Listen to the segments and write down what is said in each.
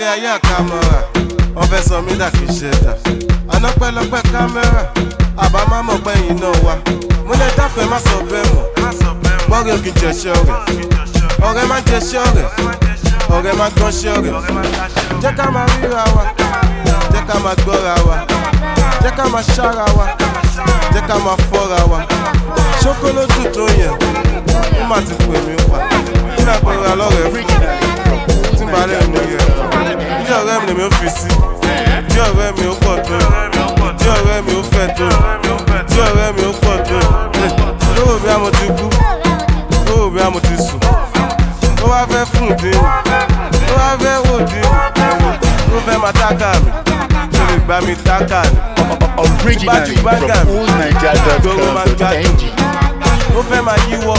ayé àkàmọ́ra wọ́n fẹ́ sọ mí dà kí ṣe dà àná pẹ́lọpẹ́ kámẹ́rà àbá má mọ̀ pẹ́yìn náà wá mo lè dáfẹ́ má sọ bẹ́ẹ̀ mọ̀ gbọ́rẹ̀ òkè jẹ̀ṣẹ́ rẹ̀ ọ̀rẹ́ má jẹ̀ṣẹ́ rẹ̀ ọ̀rẹ́ má gbọ́nṣẹ́ rẹ̀ jẹ́ ká máa ríra wa jẹ́ ká máa gbọ́ra wa jẹ́ ká máa ṣára wa jẹ́ ká máa fọ́ra wa ṣókólódù tó yẹn ó má ti pè mí pa kí náà pẹ̀lú alọ́rẹ̀ fún tí n bá lè mú yẹ bí ọ̀rẹ́ mi lèmi ó fi sí bí ọ̀rẹ́ mi ó pọ̀ tó bí ọ̀rẹ́ mi ó fẹ́ tó bí ọ̀rẹ́ mi ó pọ̀ tó lówó bí a mo ti kú lówó bí a mo ti sùn ó wá fẹ́ fún dín ó wá fẹ́ wò dín ó fẹ́ máa tákà mi ṣe lè gbá mi tákà ni Originally from oldniger.com.ng. ó fẹ́ máa yíwọ́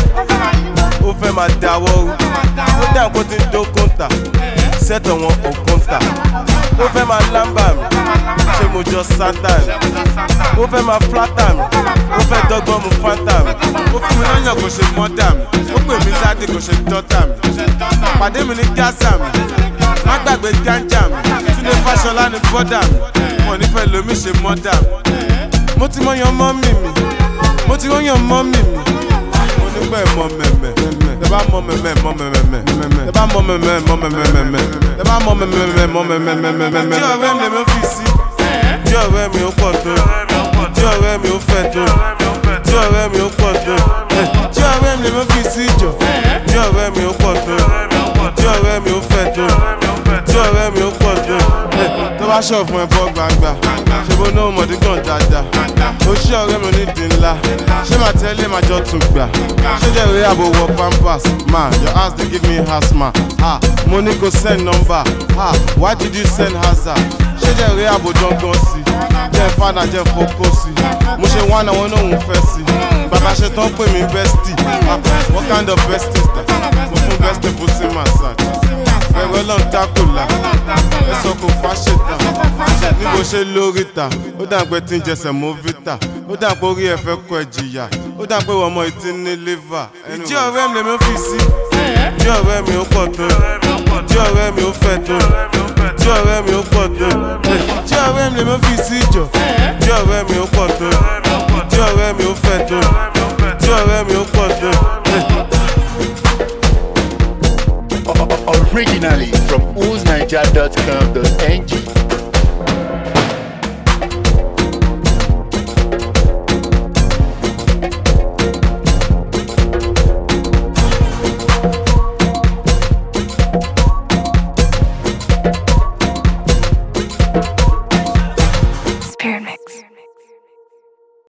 ó fẹ́ máa dáwọ́ rú ó dà kó ti ń dó kóńtà sẹ́tọ̀ wọn ò kóńtà ó fẹ́ máa lámbà mi ṣé mo jọ sátà ni ó fẹ́ máa flátà mi ó fẹ́ dọ́gbọ́n mu fáńtà mi ó fún mi lọ́yàn kò ṣe mọ́dà mi ó pè mí sáde kò ṣe dọ́tà mi pàdé mi ní gásà mi má gbàgbé gánjà mi túnde fáṣọlá ní bọ́dà mi wọn ò ní fẹ́ lómi ṣe mọ́dà mi mo ti mọ yan mọ́mì mi mo ti mọ yan mọ́mì mi mo ní pẹ́ mọ mẹ̀mẹ̀ tẹ bá mọ mẹ̀mẹ̀ mọ mẹ̀mẹ̀ tẹ bá mọ mẹ̀mẹ̀ mọ mẹ̀mẹ̀ tẹ bá mọ mẹ̀mẹ̀ mọ mẹ̀mẹ̀. tí ọ̀rẹ́ mi lèmi fi sí tí ọ̀rẹ́ mi ó pọ̀ tó tí ọ̀rẹ́ mi ó fẹ́ tó tí ọ̀rẹ́ mi ó pọ̀ tó tí ọ̀rẹ́ mi lèmi fi sí jọ tí ọ̀rẹ́ mi ó pọ̀ tó tí ọ̀rẹ́ mi ó fẹ́ tó tí ọ̀rẹ́ mi ó pọ̀ tó tó bá ṣọ̀ fún ẹ bọ́ gbangba ṣe bó náà mọ̀dí gan dáadáa ó ṣí ọ̀rẹ́ mi onídìí ńlá ṣé màá tẹ́lẹ̀ máa jọ tún gbà ṣé jẹ́ ìwé àbò wọ pampers ma your house dey give me asthma ah mo ní kò send number ah why did you send hazard ṣé jẹ́ ìwé àbò dangan sí jẹ́ fada jẹ́ fokó sí mo ṣe wá náà wọn náà ń fẹ́ sí bàbá ṣe tán pè mí bestie ah what kind of bestie is that mo fún bestie pussy massage ẹ̀rọ ọlọ́run tákùlà ẹ̀sọ́ kò fáṣetà níbo ṣe lórí ta ó dà pé tí ń jẹsẹ̀ mọ́ vita ó dà pé orí ẹ̀ fẹ́ kọ ẹ̀ jìyà ó dà pé ọmọ ìtí ní liver. ìjí ọ̀rẹ́ mi lèmi fi sí ìjí ọ̀rẹ́ mi ó pọ̀ tó ìjí ọ̀rẹ́ mi ó fẹ́ tó ìjí ọ̀rẹ́ mi ó pọ̀ tó ìjí ọ̀rẹ́ mi lèmi fi sí ìjọ ìjí ọ̀rẹ́ mi ó pọ̀ tó ìjí ọ̀rẹ́ mi ó fẹ́ tó ìjí ọ̀rẹ́ mi ó pọ̀ tó. Originally from oldniger.com.ng.